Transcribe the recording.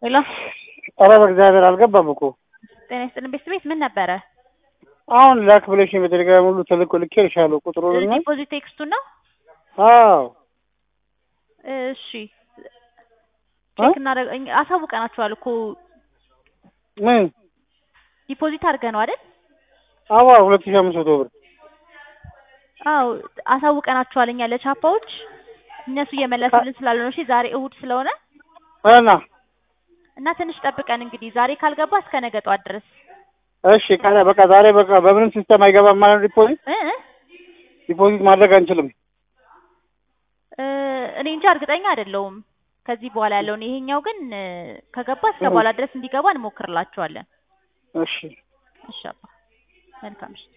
ሄሎ ኧረ በእግዚአብሔር አልገባም እኮ ጤና ይስጥልን ቤት ቤት ምን ነበረ? አሁን ላክ ብለሽኝ በቴሌግራም ሁሉ ተልኮ ልኬልሻለሁ ቁጥሩን እና ዲፖዚት ቴክስቱን ነው? አዎ እሺ ቼክ እናደርግ አሳውቀናችኋል እኮ ምን ዲፖዚት አድርገህ ነው አይደል? አዋ ሁለት ሺህ አምስት መቶ ብር አዎ አሳውቀናችኋል እኛ ለቻፓዎች እነሱ እየመለሱልን ስላለ ነው። እሺ ዛሬ እሁድ ስለሆነ እና እና ትንሽ ጠብቀን እንግዲህ ዛሬ ካልገባ እስከ ነገ ጠዋት ድረስ እሺ ካለ በቃ ዛሬ በቃ በምንም ሲስተም አይገባም ማለት ነው ዲፖዚት እ እ ዲፖዚት ማድረግ አንችልም እ እኔ እንጃ እርግጠኛ አይደለሁም ከዚህ በኋላ ያለውን። ይሄኛው ግን እ ከገባ እስከ በኋላ ድረስ እንዲገባ እንሞክርላችኋለን። እሺ እሺ አባ መልካም ምሽት።